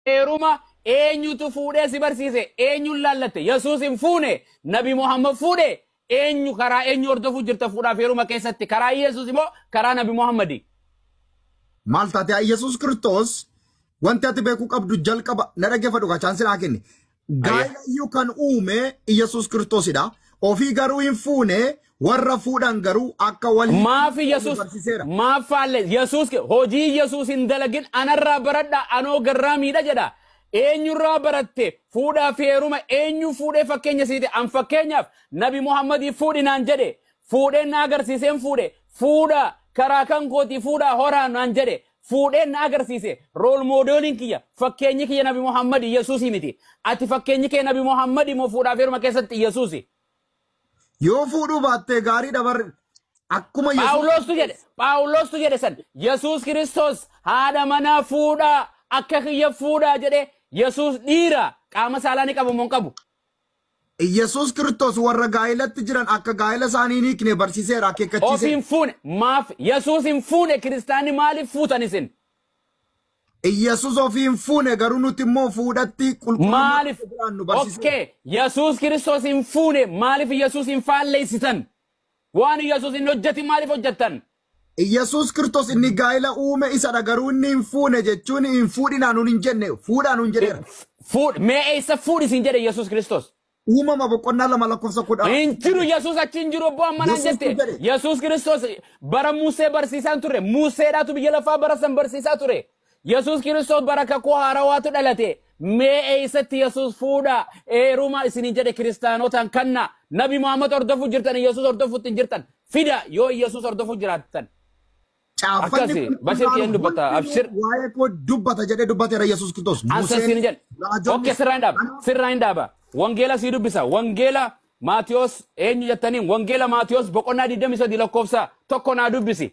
heeruma eenyutu fuudhee si barsiise eenyuun laallatte yesuus hin fuune nabi muhammad fuudhe eenyu karaa eenyu hordofuu jirta fuudhaaf heeruma keessatti karaa yesuus immoo karaa nabi muhammadi Maal taate Yesuus Kiristoos wanti ati beekuu qabdu jalqaba na dhaggeeffadhu gaa chaansii naa kenni. Gaa'ela iyyuu kan uume Yesuus Kiristoosidha. Ofii garuu hin fuune warra fuudhan garuu akka walii maaf yesuus barsiiseera. maaf faalle yesuus hojii yesuus hin dalagin anarraa baradha anoo garraa miidha jedha eenyurraa baratte fuudhaa fi heeruma eenyu fuudhee fakkeenya siite an fakkeenyaaf nabi muhammadii fuudhinaan jedhe fuudheen na agarsiiseen fuudhe fuudha karaa kan kooti fuudha horaan naan jedhe fuudheen na agarsiise rool moodeeliin kiyya fakkeenyi kiyya nabi muhammadi yesuusii miti ati fakkeenyi kee nabi muhammadi moo fuudhaaf heeruma keessatti yesuusi Yoo fuudhuu baattee gaarii dabar akkuma Yesuus Phaawulostu jedhe Phaawulostu jedhe san Yesuus Kiristoos haadha manaa fuudhaa akka kiyya fuudhaa jedhe Yesuus dhiira qaama saalaa ni qabu moo hin qabu. Yesuus Kiristoos warra gaa'elatti jiran akka gaa'ela isaanii hin hiikne barsiiseera akeekkachiise. Ofiin fuune maaf Yesuus hin fuune kiristaanni maaliif fuutan isin? Yesuus ofii hin fuune garuu nuti immoo fuudhatti Maaliif? nu barsiise. Okkee Yesuus Kiristoos hin fuune maaliif Yesuus hin faalleessitan? Waan Yesuus hin hojjetin maaliif hojjettan? Yesuus Kiristoos inni gaa'ela uume isadha garuu inni hin fuune jechuun hin fuudhinaa nuun hin jenne fuudhaa nuun jedheera. Fuudh mee eessa fuudhisin jedhe Yesuus Kiristoos? Uumama boqonnaa lama lakkoofsa kudha. hin jiru yesus achi hin jiru obbo ammanaan Yesuus jette jedhe. yesus kiristoos bara musee barsiisaan ture museedhaatu biyya lafaa bara san barsiisaa ture yesus kiristoos bara kakuu haarawaatu dhalate mee eessatti yesus fuudha heeruma isinin jedhe kiristaanotaan kanna nabi muhammad hordofu jirtan yesus hordofutti hin jirtan fida yoo yesus hordofu jiraattan Caaffanni Akkasi, kun Bashir kunaan keen dubbata, hundinuu abshir. Waa'ee koo dubbata jedhee dubbateera Yesuus Kiristoos. ansa siin jedhe okke sirraa hin dhaaba sirraa hin dhaaba wangeela sii dubbisa wangeela maatiyos eenyu jettaniin wangeela maatiyos boqonnaa 23 lakkoofsa tokko naa dubbisi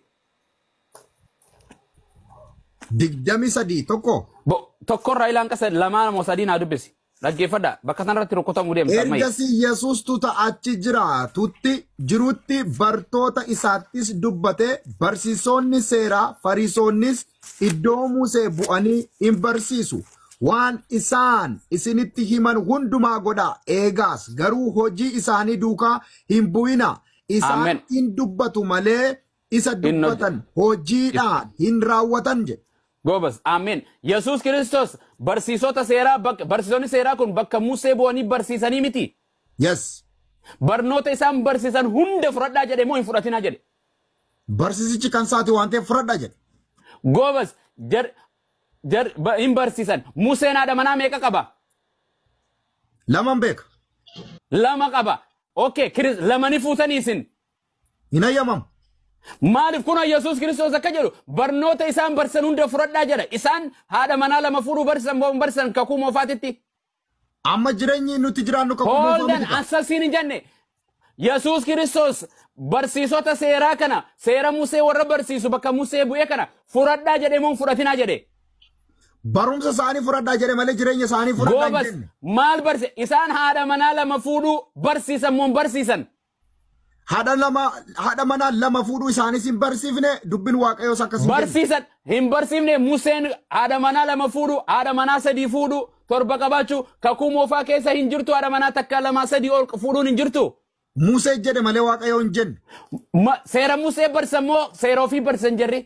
Digdami sadii tokko. Bo- tokkorraa ilaan qasa lamaa moo sadii naa dubbisi dhaggeeffadha bakka sanarratti rukkutamuu deemsa ammayya Ergasii Yesuustu achi jira tutti jirutti bartoota isaattis dubbate barsiisonni seeraa fariisonnis iddoo Musee bu'anii hin barsiisu. Waan isaan isinitti himan hundumaa godhaa eegaas garuu hojii isaanii duukaa hin bu'ina. Isaan Amen. hin dubbatu malee isa Hin hoj- dubbatan hojiidhaan hin raawwatan jedhe. goobas amen yesus kiristoos barsiisota seeraa bakka barsiisonni seeraa kun bakka musee bu'anii barsiisanii miti Yes. barnoota isaan barsiisan hunda fudhadhaa jedhe moo hin fudhatinaa jedhe Barsiisichi kan isaati waan ta'eef fudhadhaa jedhe. goobas jar jar ba- hin barsiisan museen haadha manaa meeqa qaba Laman beeka. lama qaba okay Kiris- lamani fuutanii isin Hin ayyamamu. Maaliif kun Yesuus Kiristoos akka jedhu barnoota isaan barsiisan hunda fudhadhaa jedha. Isaan haadha manaa lama fuudhuu barsiisan moo hin barsiisan kakuu moofaatitti. Amma jireenyi nuti jiraannu kan Hooldan asasiin hin jenne. Yesuus Kiristoos barsiisota seeraa kana seera Musee warra barsiisu bakka Musee bu'ee kana fudhadhaa jedhee moo hin fudhatinaa jedhe. Barumsa isaanii fudhadhaa jedhe malee jireenya isaanii fudhadhaa hin Goobas jenne. maal barsiise isaan haadha manaa lama fuudhuu barsiisan moo hin barsiisan. Haadha lama haadha manaa lama fuudhuu isaanis hin barsiifne dubbiin waaqayyoos akkasii jenne. Barsiisan hin barsiifne Museen haadha manaa lama fuudhu haadha manaa sadii fuudhu torba qabaachuu kakuu moofaa keessa hin jirtu haadha manaa takka lamaa sadii ol fuudhuun hin jirtu. Musee jedhe malee waaqayyoo hin jenne. Ma- Seera Musee barsiisan moo seera ofii barsiisan jirri?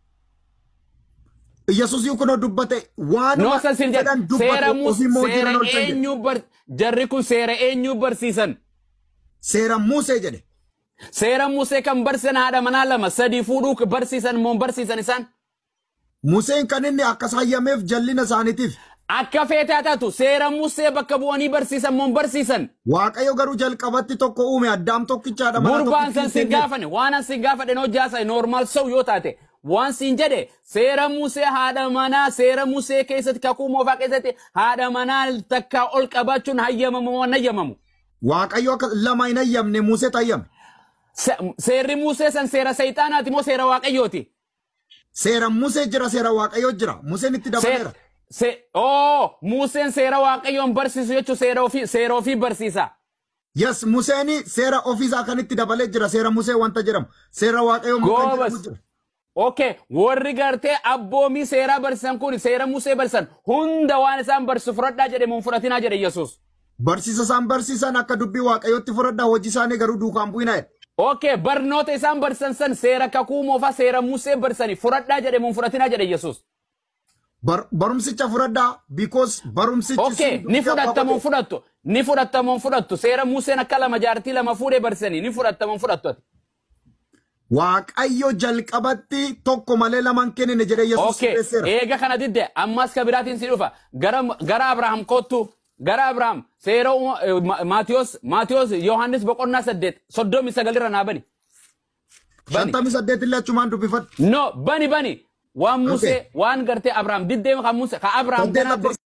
Yesuus kunoo dubbate waan Noo san siin jedhe jedhan seera dubbate ofii moo Musee seera jiran ol ta'e jedhe. eenyu bar jarri kun seera eenyu barsiisan? Seera Musee jedhe. Seera Musee kan barsiisan haadha manaa lama sadii fuudhuu barsiisan moo hin barsiisan isaan? Museen kan inni akkas hayyameef jallina isaaniitiif. Akka feetaa taatu seera Musee bakka bu'anii barsiisan moo hin barsiisan? Waaqayyo garuu jalqabatti tokko uume addaam tokkicha haadha manaa Gurbaan san tokkitti sin gaafane waan an sin gaafadhe noo jaasa normaal sau yoo taate waan sin jedhe seera musee haadha manaa seera musee keessatti kakuu moofaa keessatti haadha manaa takka ol qabaachuun hayyamamu moo hin hayyamamu. Waaqayyo akka lama hin hayyamne Musee hayyame. Se- Seerri musee san seera sayxaanaati moo seera waaqayyooti? Seera Musee jira seera waaqayyoo jira. Museen itti dabaleera. Se oo museen seera waaqayyoon barsiisu jechuun seera ofii seera ofii barsiisa. Yes, Museeni seera ofiisaa kan itti dabalee jira. Seera Musee wanta jedhamu. Seera waaqayyoo muka Goobas jedhamu jira. Okay, warri gartee abboomii seeraa barsiisan kun seera Musee barsiisan hunda waan isaan barsiisu fudhadhaa jedhe mun fudhatinaa jedhe Yesuus. Barsiisa isaan barsiisan akka dubbii waaqayyootti fudhadhaa hojii isaanii garuu duukaan bu'inaa jedhe. Okay, barnoota isaan barsiisan san seera kakuu moofaa seera Musee barsiisanii fudhadhaa jedhe mun fudhatinaa jedhe Yesuus. Bar- Barumsicha fudhadhaa because barumsichi Okay, sun ni dubbii fudhatta abbaa mun godhe. fudhattu. Ni fudhatta mun fudhattu. Seera Museen akka lama jaartii lama fuudhee barsiisanii ni fudhatta mun fudhattu ati. Waaqayyo jalqabatti tokko malee lamaan kennine jedhee Yesuus Okay, sirreesseera. eega kana didde ammas ka biraatiin si dhufa. Gara gara Abrahaam kottu. Gara Abrahaam seera uuma- eh, Ma- Maatiyos Maatiyos Yohaannis boqonnaa saddeet soddomii sagalirra naa bani. Bani. Shantamii saddeet illee achumaan dubbifadhu. No, bani bani. Waan Musee Okay. waan gartee Abrahaam diddee kan Musee ka Abrahaam Saddeet kanaatti